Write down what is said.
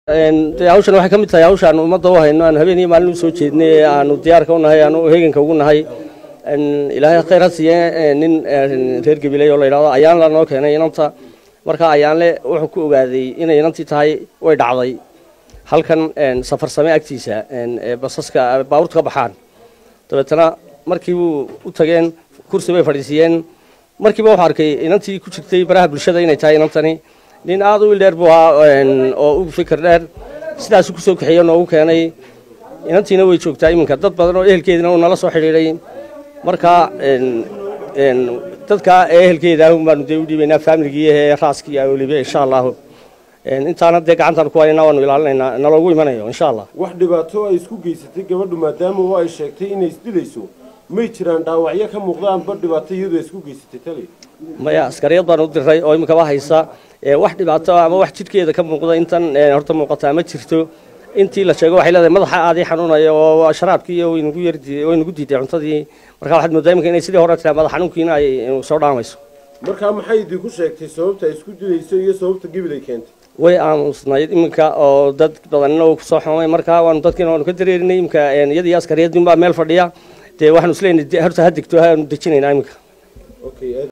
hawshan waxay ka mid tahay hawshaan ummadda u hayno aan habeen iyo maalin usoo jeednay ee aanu diyaarka u nahay aanu heeganka ugu nahay ilaahay khayr ha siiye nin reer gabiley oo la yidhahdo ayaan la noo keenay inanta marka ayaanle wuxuu ku ogaaday inay inantii tahay way dhacday halkan safarsame agtiisa basaska baabuurta ka baxaan dabeetana markii buu u tageen kursi bay fadhiisiiyeen markiiba wuxuu arkay inantii ku jirtay baraha bulshada inay tahay inantani nin aada u ildheer buu ahaa oo u fikir dheer sidaasu kusoo kaxeeyo noogu keenay inantiina way joogtaa iminka dad badan oo ehelkeedina uu nala soo xidhiidhay marka dadka ehelkeeda ahun baanu dee u dhiibaynaa faamiligii ee raaskii weliba insha allahu intaana dee gacantaan ku haynaa waanu ilaalinaynaa naloogu imanayo insha allah wax dhibaato ay isku geysatay gabadhu maadaama oo ay sheegtay inay isdilayso may jiraan dhaawacyo ka muuqdaanba dhibaato iyadu ay isku geysatay tali maya askariyad baan u diray oo iminkaba haysa wax dhibaato ama wax jidhkeeda ka muuqda intan horta muuqataa ma jirto intii la sheego waxay leedahay madaxa aadii xanuunaya oo sharaabkii waynugu yar waynugu diiday cuntadii marka waxaad moodaa iminka inay sidii hore tiraa madax xanuunkiina ay soo dhaamayso markaa maxay idinku sheegtay sababta ay isku dilayso iyo sababta gebil ay keentay way aamusnayd iminka oo dad badanina uu kusoo xumay marka waanu dadkiina waanu ka dareerinay iminka iyadii askariyadin baa meel fadhiya dee waxaanu isleeyahay horta ha degto haanu dejinaynaa iminka